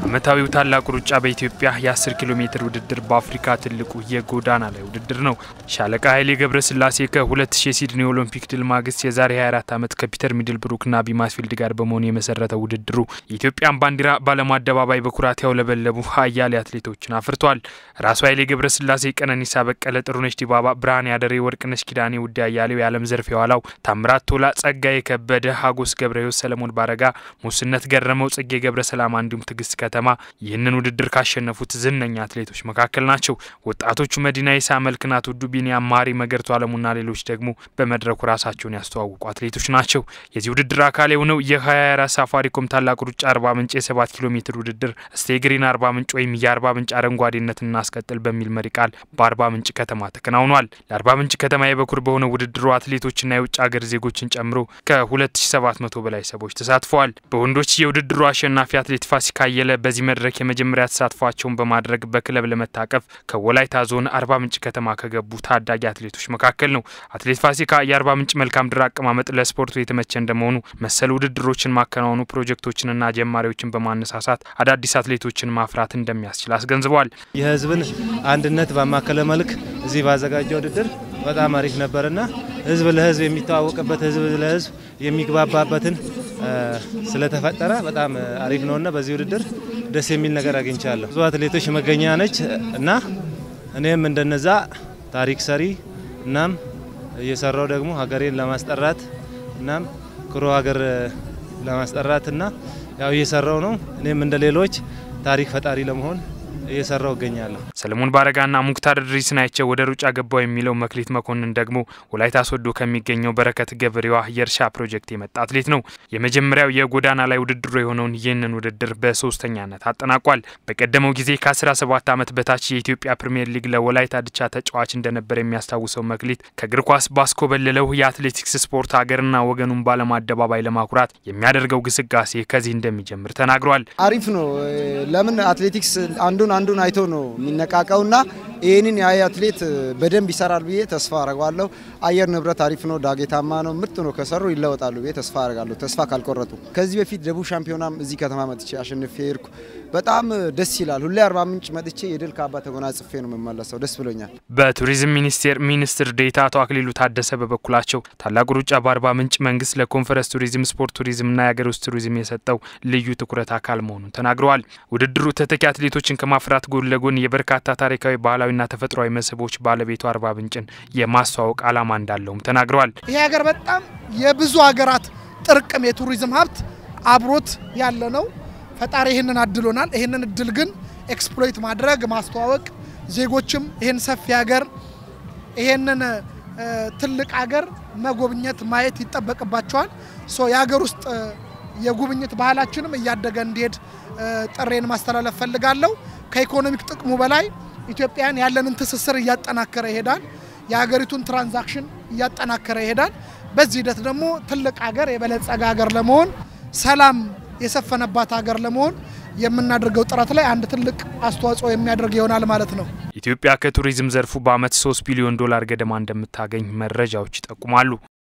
ዓመታዊው ታላቁ ሩጫ በኢትዮጵያ የ10 ኪሎ ሜትር ውድድር በአፍሪካ ትልቁ የጎዳና ላይ ውድድር ነው። ሻለቃ ኃይሌ ገብረስላሴ ከ2000 ሲድኒ ኦሎምፒክ ድል ማግስት የዛሬ 24 ዓመት ከፒተር ሚድልብሩክና ቢማስፊልድ ጋር በመሆን የመሰረተው ውድድሩ የኢትዮጵያን ባንዲራ በዓለም አደባባይ በኩራት ያውለበለቡ አያሌ አትሌቶችን አፍርቷል። ራሱ ኃይሌ ገብረስላሴ፣ ቀነኒሳ በቀለ፣ ጥሩነሽ ዲባባ፣ ብርሃን ያደሬ፣ ወርቅነሽ ኪዳኔ፣ ውዴ አያሌው፣ የዓለም ዘርፍ የኋላው፣ ታምራት ቶላ፣ ጸጋዬ ከበደ፣ ሀጎስ ገብረ ሕይወት፣ ሰለሞን ባረጋ፣ ሙስነት ገረመው፣ ጽጌ ገብረ ሰላማ እንዲሁም ትግስት ከተማ ይህንን ውድድር ካሸነፉት ዝነኛ አትሌቶች መካከል ናቸው። ወጣቶቹ መዲና ይሳ፣ መልክናት ውዱ፣ ቢኒያም ማሪ፣ መገርቱ አለሙና ሌሎች ደግሞ በመድረኩ ራሳቸውን ያስተዋውቁ አትሌቶች ናቸው። የዚህ ውድድር አካል የሆነው የ24 ሳፋሪኮም ታላቁ ሩጫ አርባ ምንጭ የ7 ኪሎ ሜትር ውድድር ስቴግሪን አርባ ምንጭ ወይም የአርባ ምንጭ አረንጓዴነት እናስቀጥል በሚል መሪ ቃል በአርባ ምንጭ ከተማ ተከናውኗል። ለአርባ ምንጭ ከተማ የበኩር በሆነው ውድድሩ አትሌቶችና የውጭ ሀገር ዜጎችን ጨምሮ ከ2700 በላይ ሰዎች ተሳትፈዋል። በወንዶች የውድድሩ አሸናፊ አትሌት ፋሲካ አየለ በዚህ መድረክ የመጀመሪያ ተሳትፏቸውን በማድረግ በክለብ ለመታቀፍ ከወላይታ ዞን አርባ ምንጭ ከተማ ከገቡ ታዳጊ አትሌቶች መካከል ነው። አትሌት ፋሲካ የአርባ ምንጭ መልካም ድር አቀማመጥ ለስፖርቱ የተመቸ እንደመሆኑ መሰል ውድድሮችን ማከናወኑ ፕሮጀክቶችንና ጀማሪዎችን በማነሳሳት አዳዲስ አትሌቶችን ማፍራት እንደሚያስችል አስገንዝበዋል። የሕዝብን አንድነት ባማከለ መልክ እዚህ ባዘጋጀው ውድድር በጣም አሪፍ ነበርና ሕዝብ ለሕዝብ የሚተዋወቅበት ሕዝብ ለሕዝብ የሚግባባበትን ስለተፈጠረ በጣም አሪፍ ነውና በዚህ ውድድር ደስ የሚል ነገር አግኝቻለሁ። ብዙ አትሌቶች መገኛ ነች እና እኔም እንደነዛ ታሪክ ሰሪ እናም እየሰራው ደግሞ ሀገሬን ለማስጠራት እናም ኩሩ ሀገር ለማስጠራት እና ያው እየሰራው ነው። እኔም እንደ ሌሎች ታሪክ ፈጣሪ ለመሆን እየሰራው እገኛለሁ። ሰለሞን ባረጋና ሙክታር ድሪስን አይቸው ወደ ሩጫ ገባው የሚለው መክሊት መኮንን ደግሞ ወላይታ ሶዶ ከሚገኘው በረከት ገብሬዋ የእርሻ ፕሮጀክት የመጣ አትሌት ነው። የመጀመሪያው የጎዳና ላይ ውድድሩ የሆነውን ይህንን ውድድር በሶስተኛነት አጠናቋል። በቀደመው ጊዜ ከ17 ዓመት በታች የኢትዮጵያ ፕሪምየር ሊግ ለወላይታ ድቻ ተጫዋች እንደነበር የሚያስታውሰው መክሊት ከእግር ኳስ ባስኮበለለው የአትሌቲክስ ስፖርት ሀገርና ወገኑን ባለም አደባባይ ለማኩራት የሚያደርገው ግስጋሴ ከዚህ እንደሚጀምር ተናግሯል። አሪፍ ነው። ለምን አትሌቲክስ አንዱን አንዱን አይቶ ነው የሚነቃቀውና ይህንን የአይ አትሌት በደንብ ይሰራል ብዬ ተስፋ አረጋለሁ። አየር ንብረት አሪፍ ነው፣ ዳጌታማ ነው፣ ምርጥ ነው። ከሰሩ ይለወጣሉ ብዬ ተስፋ አረጋለሁ፣ ተስፋ ካልቆረጡ። ከዚህ በፊት ደቡብ ሻምፒዮናም እዚህ ከተማ መጥቼ አሸንፌ ሄድኩ። በጣም ደስ ይላል። ሁሌ አርባ ምንጭ መጥቼ የድል ካባ ተጎናጽፌ ነው የምመለሰው። ደስ ብሎኛል። በቱሪዝም ሚኒስቴር ሚኒስትር ዴኤታ አቶ አክሊሉ ታደሰ በበኩላቸው ታላቁ ሩጫ በአርባ ምንጭ መንግስት ለኮንፈረንስ ቱሪዝም፣ ስፖርት ቱሪዝምና የሀገር ውስጥ ቱሪዝም የሰጠው ልዩ ትኩረት አካል መሆኑን ተናግረዋል። ውድድሩ ተተኪ አትሌቶችን ከማፍራት ጎን ለጎን የበርካታ ታሪካዊ ባህላዊና ተፈጥሯዊ መስህቦች ባለቤቱ አርባ ምንጭን የማስተዋወቅ ዓላማ እንዳለውም ተናግረዋል። ይሄ ሀገር በጣም የብዙ ሀገራት ጥርቅም የቱሪዝም ሀብት አብሮት ያለ ነው። ፈጣሪ ይህንን አድሎናል። ይህንን እድል ግን ኤክስፕሎይት ማድረግ ማስተዋወቅ፣ ዜጎችም ይህን ሰፊ ሀገር ይህንን ትልቅ ሀገር መጎብኘት ማየት ይጠበቅባቸዋል። ሶ የሀገር ውስጥ የጉብኝት ባህላችንም እያደገ እንዲሄድ ጥሬን ማስተላለፍ ፈልጋለሁ። ከኢኮኖሚክ ጥቅሙ በላይ ኢትዮጵያን ያለንን ትስስር እያጠናከረ ይሄዳል። የሀገሪቱን ትራንዛክሽን እያጠናከረ ይሄዳል። በዚህ ሂደት ደግሞ ትልቅ ሀገር የበለጸገ ሀገር ለመሆን ሰላም የሰፈነባት ሀገር ለመሆን የምናደርገው ጥረት ላይ አንድ ትልቅ አስተዋጽኦ የሚያደርግ ይሆናል ማለት ነው። ኢትዮጵያ ከቱሪዝም ዘርፉ በዓመት 3 ቢሊዮን ዶላር ገደማ እንደምታገኝ መረጃዎች ይጠቁማሉ።